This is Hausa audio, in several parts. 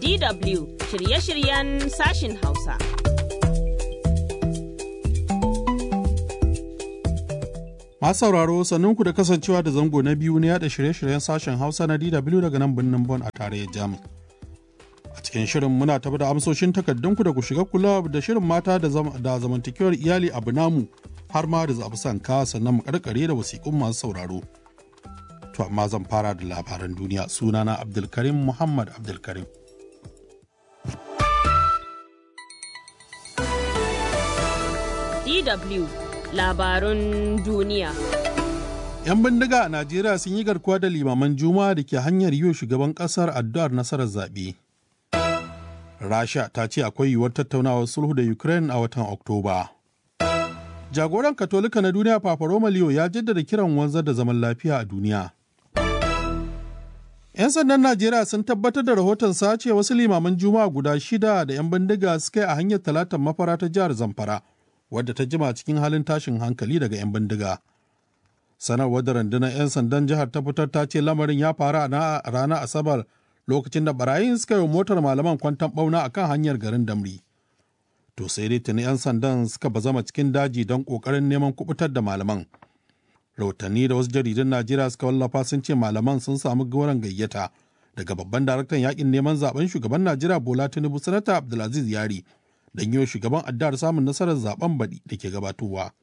DW shirye-shiryen sashin Hausa. Masu sauraro sannunku da kasancewa da zango na biyu na yada shirye-shiryen sashen Hausa na DW daga nan birnin Bon a tarayyar Jamus. A cikin shirin muna tafi da amsoshin takardunku da ku shiga kula da shirin mata da zamantakewar iyali abu namu har ma da zaɓi sanka sannan mu karkare da wasiƙun masu sauraro. To amma zan fara da labaran duniya sunana Abdulkarim Muhammad Abdulkarim. DW labarun duniya. 'Yan bindiga a Najeriya sun yi garkuwa da limaman Juma'a da ke hanyar yiwu shugaban ƙasar addu'ar nasarar zaɓe. Rasha ta ce akwai yiwuwar tattaunawar sulhu da Ukraine a watan Oktoba. Jagoran Katolika na duniya Papa Roma Leo ya jaddada kiran wanzar da zaman lafiya a duniya. 'Yan sandan Najeriya sun tabbatar da rahoton sace wasu limaman Juma'a guda shida da 'yan bindiga suka yi a hanyar talatan mafara ta jihar Zamfara, wadda ta jima cikin halin tashin hankali daga 'yan bindiga. Sanarwar da rundunar 'yan sandan jihar ta fitar ta ce lamarin ya faru a ranar Asabar lokacin da barayin suka yi motar malaman kwantan bauna a kan hanyar garin Damri. To sai dai tuni 'yan sandan suka bazama cikin daji don ƙoƙarin neman kubutar da malaman. rahotanni da wasu jaridun najeriya suka wallafa sun ce malaman sun samu goron gayyata daga babban daraktan yakin neman zaben shugaban najeriya bola tinubu sanata abdulaziz yari don yi shugaban addar samun nasarar zaben baɗi da ke gabatowa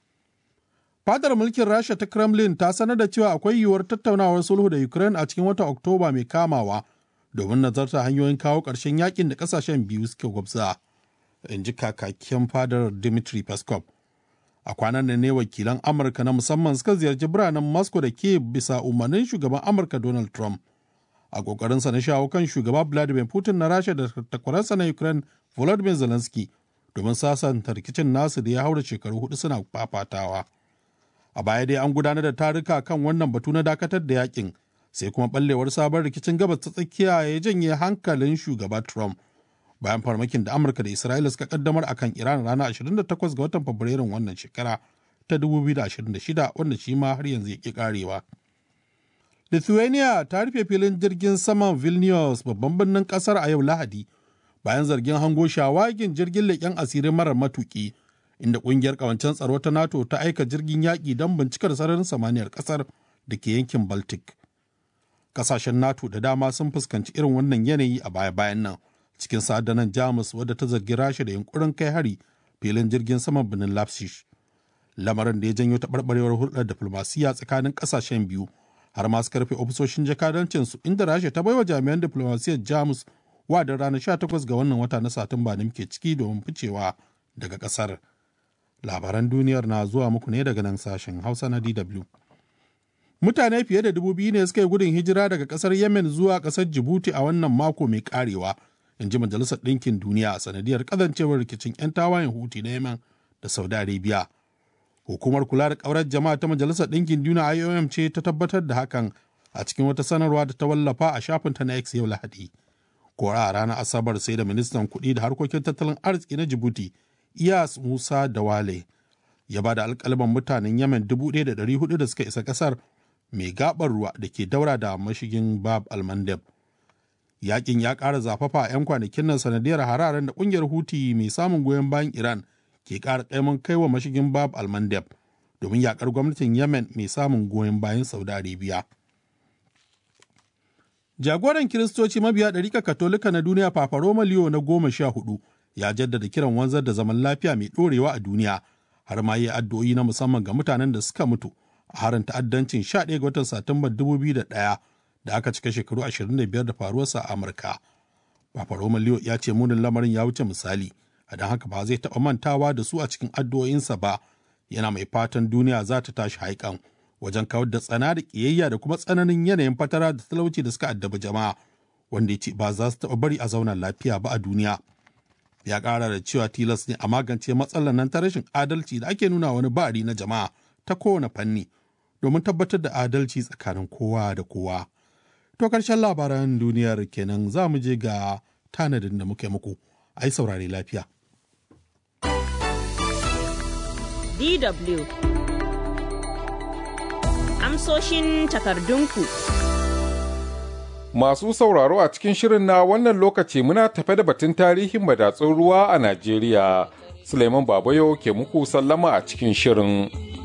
fadar mulkin rasha ta kremlin ta sanar da cewa akwai yiwuwar tattaunawar sulhu da ukraine a cikin watan oktoba mai kamawa domin nazarta hanyoyin kawo ƙarshen yakin da ƙasashen biyu suke gwabza in ji kakakin fadar dimitri peskov a kwanan nan ne wakilan amurka na musamman suka ziyarci biranen moscow da ke bisa umarnin shugaban amurka donald trump a kokarinsa na shawo kan shugaba vladimir putin na rasha da takwararsa na ukraine volodymyr zelensky domin sasanta rikicin nasu da ya haura shekaru hudu suna fafatawa a baya dai an gudanar da taruka kan wannan batu na dakatar da yakin sai kuma ballewar sabon rikicin gabas ta tsakiya ya janye hankalin shugaba trump bayan farmakin da amurka da isra'ila suka kaddamar a kan iran ranar 28 ga watan fabrairun wannan shekara ta 2026 wanda shi ma har yanzu ya ƙi karewa lithuania ta rufe filin jirgin saman vilnius babban birnin kasar a yau lahadi bayan zargin hango shawagin jirgin leƙen asirin marar matuƙi inda ƙungiyar ƙawancen tsaro ta nato ta aika jirgin yaƙi don bincikar sararin samaniyar ƙasar da ke yankin baltic ƙasashen nato da dama sun fuskanci irin wannan yanayi a baya-bayan nan cikin sadanan jamus wadda ta zargi rasha da yunkurin kai hari filin jirgin saman birnin leipzig lamarin da ya janyo taɓarɓarewar hulɗar diflomasiyya tsakanin ƙasashen biyu har ma su karfe ofisoshin jakadancinsu inda rasha ta baiwa jami'an diflomasiyyar jamus da ranar 18 ga wannan wata na satumba da muke ciki domin ficewa daga ƙasar labaran duniyar na zuwa muku ne daga nan sashen hausa na dw mutane fiye da dubu biyu ne suka yi gudun hijira daga ƙasar yemen zuwa ƙasar jibuti a wannan mako mai karewa in ji majalisar ɗinkin duniya a sanadiyar kazancewar rikicin 'yan tawayen huti na yemen da saudi arabia hukumar kula da ƙaurar jama'a ta majalisar ɗinkin duniya iom ce ta tabbatar da hakan a cikin wata sanarwa da ta wallafa a shafinta na x yau lahadi kora a ranar asabar sai da ministan kuɗi da harkokin tattalin arziki na jibuti iyas musa dawale ya ba da alƙalman mutanen yemen 1,400 da suka isa ƙasar mai gabar ruwa da ke daura da mashigin bab almandeb yakin ya ƙara zafafa a 'yan kwanakin nan sanadiyar hararen da ƙungiyar huti mai samun goyon bayan iran ke ƙara ƙaiman kai wa mashigin bab almandeb domin yakar gwamnatin yemen mai samun goyon bayan saudi arabia jagoran kiristoci mabiya ɗarika katolika na duniya papa roma leo na goma sha hudu ya jaddada kiran wanzar da zaman lafiya mai ɗorewa a duniya har ma yi addu'o'i na musamman ga mutanen da suka mutu a harin ta'addancin 11 ga watan satumbar 2001 da aka cika shekaru 25 da faruwarsa a Amurka. Papa Roma Leo ya ce munin lamarin ya wuce misali, a don haka ba zai taɓa mantawa da su a cikin addu'o'insa ba, yana mai fatan duniya za ta tashi haikan wajen kawar da tsana da ƙiyayya da kuma tsananin yanayin fatara da talauci da suka addabi jama'a, wanda ya ce ba za su taɓa bari a zauna lafiya ba a duniya. Ya ƙara da cewa tilas ne a magance matsalar nan ta rashin adalci da ake nuna wani ba'ari na jama'a ta kowane fanni domin tabbatar da adalci tsakanin kowa da kowa. To karshen labaran duniyar kenan za mu je ga tanadin da muke muku, ai saurare lafiya. DW Amsoshin takardunku Masu sauraro a cikin shirin na wannan lokaci muna tafe da batun tarihin madatsun ruwa a Najeriya. Suleiman Babayo ke muku sallama a cikin shirin.